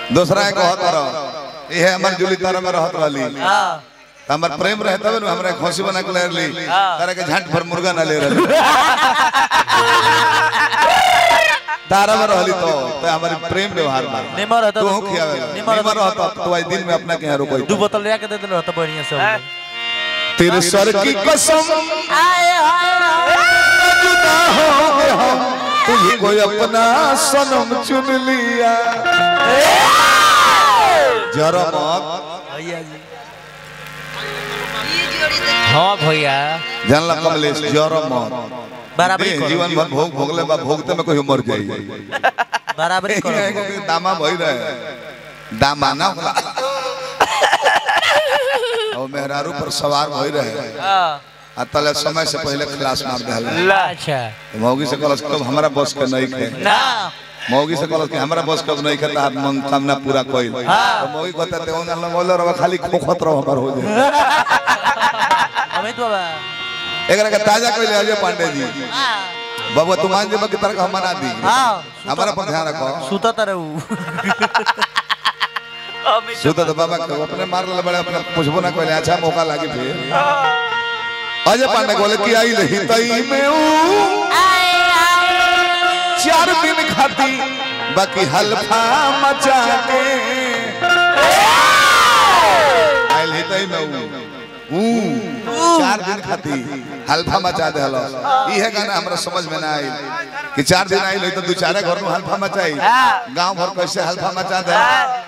दूसरा एक कहत रह ये हमर जुली तारा में रहत रहली हाँ त हमर प्रेम रहे तब न हमरा खोसी बना के ले ली तारा के झांट भर मुर्गा ना ले रहली तारा में रहली तो तो हमारी प्रेम व्यवहार बा निमर रहता तू खियावे निमर निमर रहता तो आज दिन में अपना के यहाँ रुको दू बोतल ले के दे देलो रहता बढ़िया से हम तेरे सर की कसम जुदा हो गए हम तुझको अपना सनम चुन लिया जरा मत भैया जी हाँ भैया जानला कमलेश जरा मत बराबरी देह करो जीवन भर भोग भोगले बा भोगते में कोई मर जाई बराबरी करो एगो के दामा भई रहे दामा ना होला और मेहरारू पर सवार भई रहे आ तले समय से पहले खलास मार देहल अच्छा मौगी से कहलस कब हमारा बस के नहीं खे ना मौगी से कहलस कि हमारा बस कब नहीं खे तार मन कामना पूरा कइल तो मौगी कहता ते ओना लगल रहा खाली खोखत रहो हमर हो जाए अमित बाबा एकरा के ताजा कइले अजय पांडे जी बाबू तू मान जे की तरह हम मना दी हाँ हमारा पर ध्यान रखो सुता तर ऊ सुत तो बाबा के अपने मार ले बड़े अपने पुछबो ना कइले अच्छा मौका लागी फिर अजय पांडे बोले कि आई रही तई में ऊ चार दिन खाती बाकी हल्फा मचा के आइल ही तई में ऊ ऊ चार दिन खाती हल्फा मचा दे हलो इहे गाना हमरा समझ में ना आई कि चार दिन आइल होई तो दू चारे घर में हल्फा मचाई गांव भर कैसे हल्फा मचा दे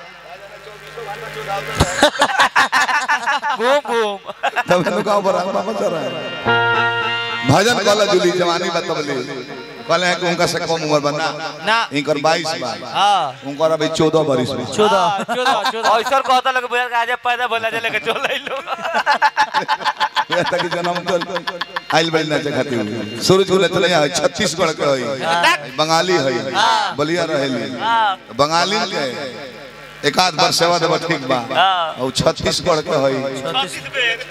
बूम बूम तब नु गांव भर हल्फा मचा रहा है भजन कल जुली जवानी बतबली कहले हैं कि उनका से कम उम्र बना ना इनकर 22 बा हाँ उनकर अभी 14 बरिस बा चौदह चौदह चौदह ऐसा कहता लगे भैया आज पैदा भला जे लेके चल लो यहाँ तक कि जन्म कल आइल बड़ी नाचे खाती हुई सूरज को चले यहाँ छत्तीसगढ़ के हई बंगाली हई बलिया रहेली बंगाली के एक आध बार सेवा देवा ठीक बा और छत्तीसगढ़ के हई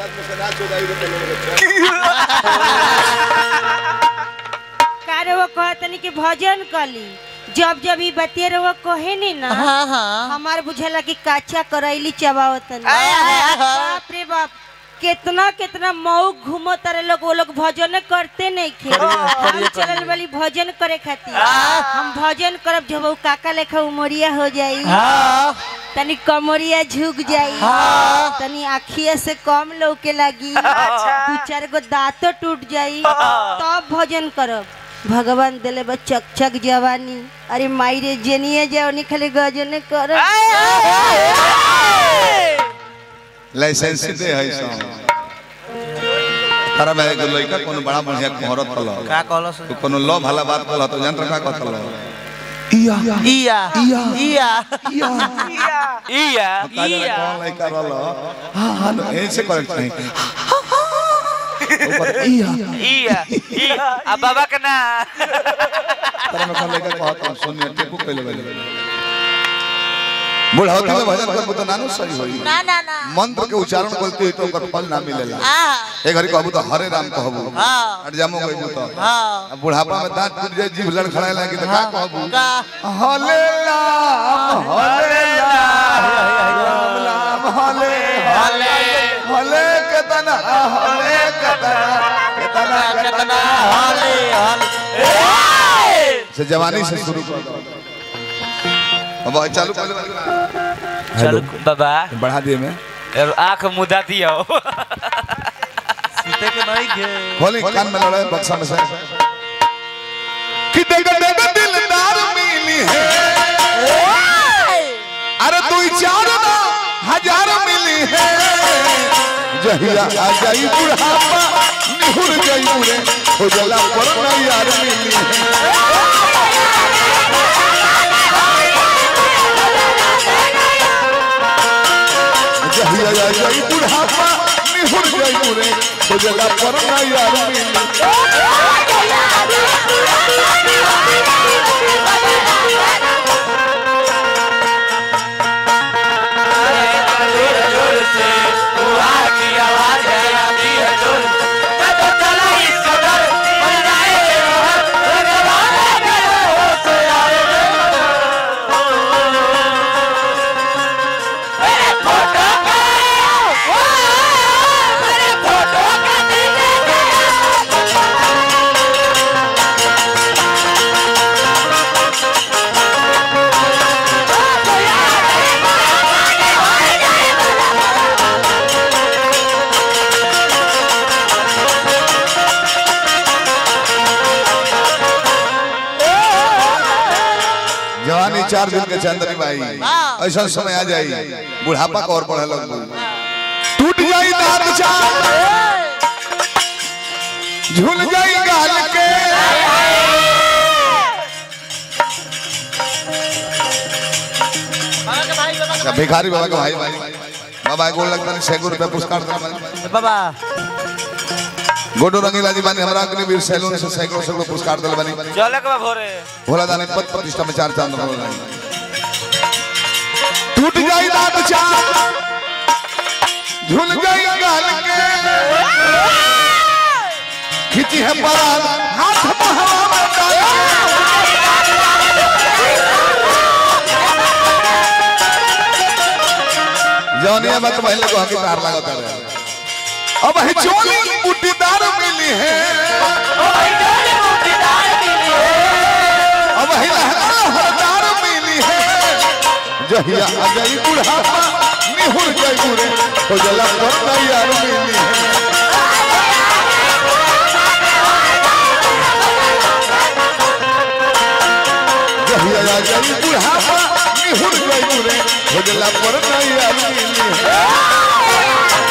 कारे वो कहतनी कि भजन कली जब जब ई बतिये रहो कहे नी ना हाँ हाँ हमार बुझला कि काचा करैली चबावतन बाप रे बाप कितना कितना मऊ घूमो तारे लोग वो लोग भजन करते नहीं खे हम चलल वाली भजन करे खातिर हम भजन करब जब वो काका लेखा उमरिया हो जाई तनी कमरिया झुक जाई तनी आखिया से कम लौके लगी दू चार गो दांतो टूट जाई तब भजन करब भगवान दिले बा चक चक जवानी अरे माई रे जेनिए जाओ खाली गजन करब लाइसेंस दे हई सब तारा में एगो लइका कोनो बड़ा बढ़िया कोहरत हल का कहलो से तो कोनो लो भला बात कहल तो जंत्र का कहल इया इया इया इया इया कौन लइका रहल हां हां ऐसे करेक्ट नहीं ऊपर इया इया इया आ बाबा के ना तारा में कौन लइका कहत हम सुनिए टेपू कइले बले बुढ़ावती में भजन करबो तो नानो सही होई ना ना ना मंत्र के उच्चारण बोलते हुई तो ओकर फल ना मिलेला ए घड़ी कहबू तो हरे राम कहबू हाँ। हट जामो गइबू तो हाँ अब बुढ़ापा में दांत टूट जाए जीभ लड़खड़ाए लगे तो का कहबू का हले राम हले राम राम हले हले हले केतना हले केतना केतना केतना हाले हाले से जवानी से शुरू कर दो अब चालू कर चलो बाबा बढ़ा दिए मैं यार आंख मुदा दियो सीते के नहीं गे खोली कान में लड़ाए बक्सा में से कि देगा देगा दिलदार मिली है अरे तू चार ना हजार मिली है जहिया आ जाई बुढ़ापा निहुर जाई रे हो जला पर ना यार मिली है जहिया आ जाई बुढ़ापा निहुर जाई रे हो जला पर ना यार मिली चार दिन के चंदनी भाई ऐसा समय आ जाई बुढ़ापा का और बढ़े लग टूट जाई दांत चार झूल जाई गाल के अच्छा, भिखारी बाबा का भाई भाई बाबा गोल लगता नहीं सैकड़ों रुपया पुरस्कार देना भाई। बाबा गोडो रंगीला जी बानी हमरा के लिए सैलून से सैकड़ों सैकड़ों पुरस्कार दिल बानी चले के बा भोरे भोला दानी पद प्रतिष्ठा में चार चांद हो गए टूट जाई दांत चार झूल जाई गाल के खिंची है परान हाथ में हवा में डाल जौनिया मत पहले को हकी तार लगाता रहे अब है चोली बुटीदार मिली है अब है लहरा हरदार मिली है जहिया अजय बुढ़ापा निहुर गई बुरे तो जला पर तैयार मिली है जहिया अजय बुढ़ापा निहुर गई बुरे तो जला पर तैयार मिली है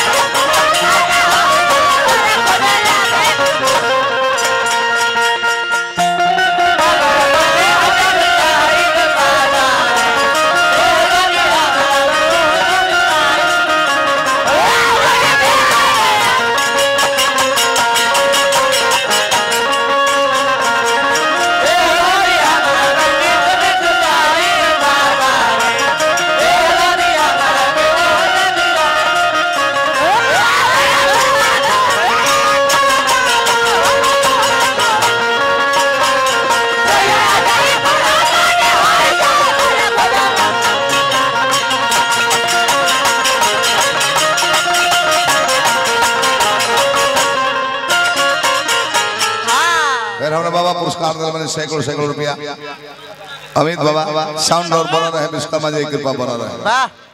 फिर हमने बाबा पुरस्कार दिल मैंने सैकड़ों सैकड़ों रुपया अमित बाबा साउंड और बना रहे विश्वकर्मा जी की कृपा बना रहे वाह